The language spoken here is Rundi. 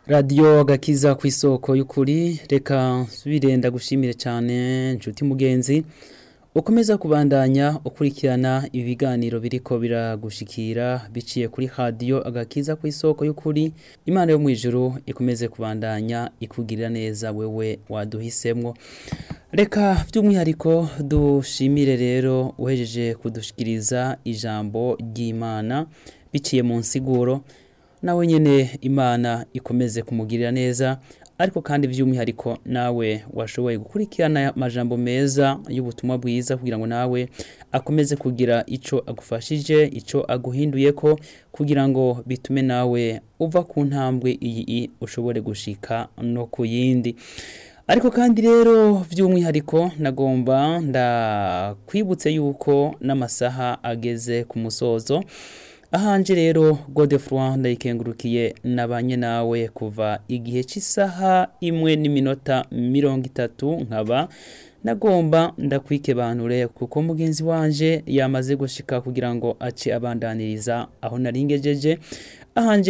radiyo agakiza ku isoko y'ukuri reka birenda gushimire cyane inshuti mugenzi ukomeza kubandanya ukurikirana ibiganiro biriko biragushikira biciye kuri radiyo agakiza ku isoko y'ukuri imana yo mu ijuru ikomeze kubandanya ikugirira neza wewe waduhisemwo reka by'umwihariko dushimire rero uhejeje kudushikiriza ijambo ry'imana biciye mu nsiguro nawe nyine imana ikomeze kumugirira neza ariko kandi by'umwihariko nawe washoboye gukurikirana amajambo meza y'ubutumwa bwiza kugira ngo nawe akomeze kugira icyo agufashije icyo aguhinduye ko kugira ngo bitume nawe uva ku ntambwe iyi ushobore gushika no ku yindi ariko kandi rero by'umwihariko nagomba ndakwibutse yuko n'amasaha ageze ku musozo ahanje rero godefroid ndayikengurukiye nabanye nawe kuva igihe cy'isaha imwe n'iminota mirongo itatu nkaba nagomba ndakwikebanure kuko mugenzi wanje yamaze gushika kugira ngo ace abandaniriza aho naringejeje ahanje